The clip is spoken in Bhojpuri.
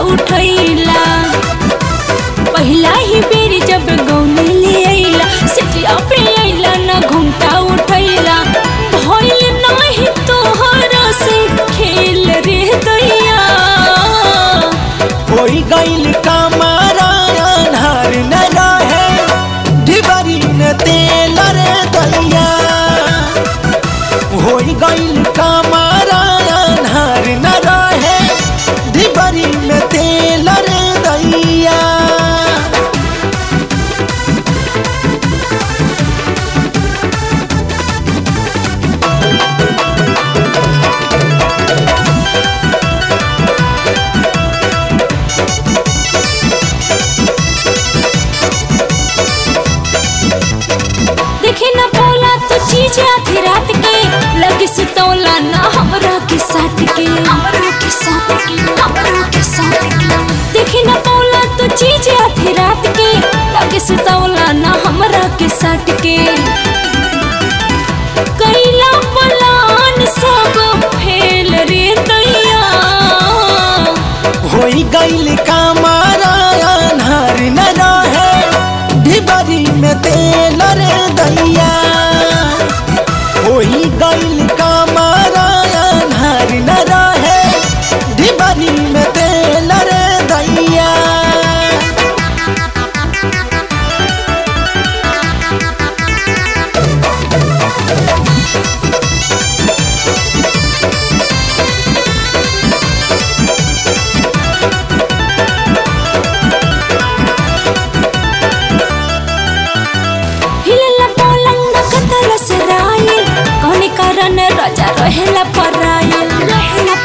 उठैला पहिला ही बेर जब गौने ले अइला सिटिया पे अइला ना घुमटा उठैला भइल नाही तोहरा से खेल रे दैया होई गइल कमरा अन्हार न रहे ढिबरी न तेल रे दैया होई गइल कमरा अन्हार न रहे ढिबरी में तेल रे दैया देखे न बोला तो चीज आधी रात के लगे सुतौला ना हमरा के साथ के हमरा के साथ के हमरा के साथ के देखे न बोला तो चीज आधी रात के लगे सुतौला ना हमरा के साथ के कैला पलान सब फेल रे दैया होई गइल कमरा अन्हार न रहे ढिबरी में तेल रे दैया होई गइल कमरा अन्हार न रहे ढिबरी में तेल रे दैया हिलला पलंग कतल सराइल कौन कारण राजा रहेला पराइल रहेला